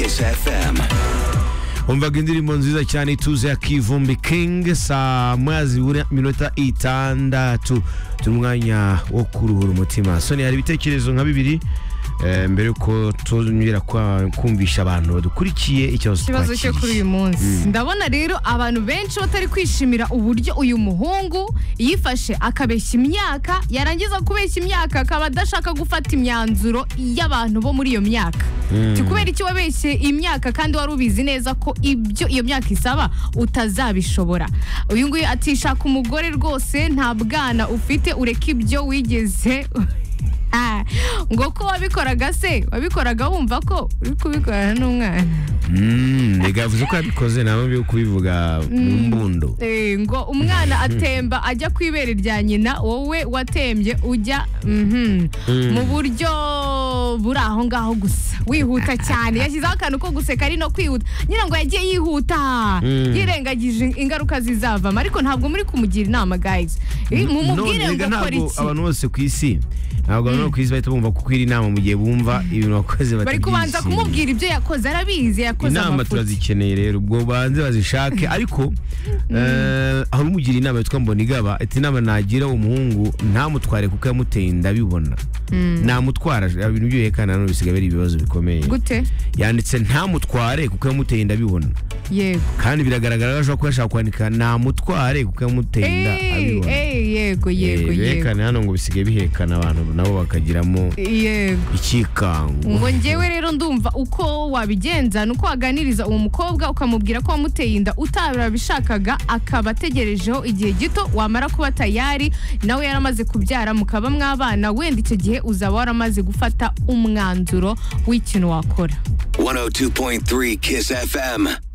Kiss FM. umvaga indirimbo nziza cyane ituze ya kivumbi king saa moya zibura iminota itandatu turi umwanya wo kuruhura umutima soni hari ibitekerezo nka bibiri eh, mbere yuko tunyura kwa- kumvisha abantu badukurikiye ikibazo ikibazo cyo kuri uyu twakiriye munsi ndabona rero abantu benshi batari kwishimira uburyo uyu muhungu yifashe akabeshya imyaka yarangiza kubeshya imyaka akaba adashaka gufata imyanzuro y'abantu bo muri iyo myaka Ati kubera iki wabeshye imyaka kandi wari ubizi neza ko ibyo iyo myaka isaba utazabishobora uyu nguyu ati shaka umugore rwose nta bwana ufite ureke ibyo wigeze Ah, ngo ko wabikoraga se wabikoraga wumva ko uri kubikorana n'umwana Mm, reka yavuze ko yabikoze nabo byo kubivuga mu mbundo Eh, ngo umwana atemba ajya ku ibere rya nyina wowe watembye ujya mhm, mu buryo buri aho ngaho gusa wihuta cyane yashyizeho akantu ko guseka ari no kwihuta ngira ngo yagiye yihuta Mm. yirengagije ingaruka zizavamo ariko ntabwo muri kumugira inama guys Eh, None mumubwire ngo erega akora ntabwo iki abantu bose ku isi ntabwo abantu bo ku isi bahita bumva kukwira inama mu gihe bumva ibintu wakoze bari kubanza batabyishimiye. kumubwira ibyo yakoze arabizi yakoze inama amafuti turazikeneye rero ubwo banze bazishake ariko eh, hari umugira inama yitwa mbonigaba ati inama nagira umuhungu ntamutware kuko yamuteye inda bibona namutwara ibintu by'uhekana none bisigaye biri ibibazo bikomeye gute yanditse ntamutware kuko yamuteye inda bibona yego kandi biragaragara ko ashobora kuba yashaka kwandika namutware kuko yamuteye inda Eh, abibona eh, yego Eh, yego yego ibihekane hano ngo bisigaye bihekana abantu nabo bakagiramo yego ikikango ngo ngewe rero ndumva uko wabigenza ni uko waganiriza uwo mukobwa ukamubwira ko wamuteye inda utarabishakaga akaba ategerejeho igihe gito wamara kuba tayari nawe yaramaze kubyara mukaba mwabana wenda icyo gihe uzaba waramaze gufata umwanzuro w'ikintu wakora 102.3 Kiss FM.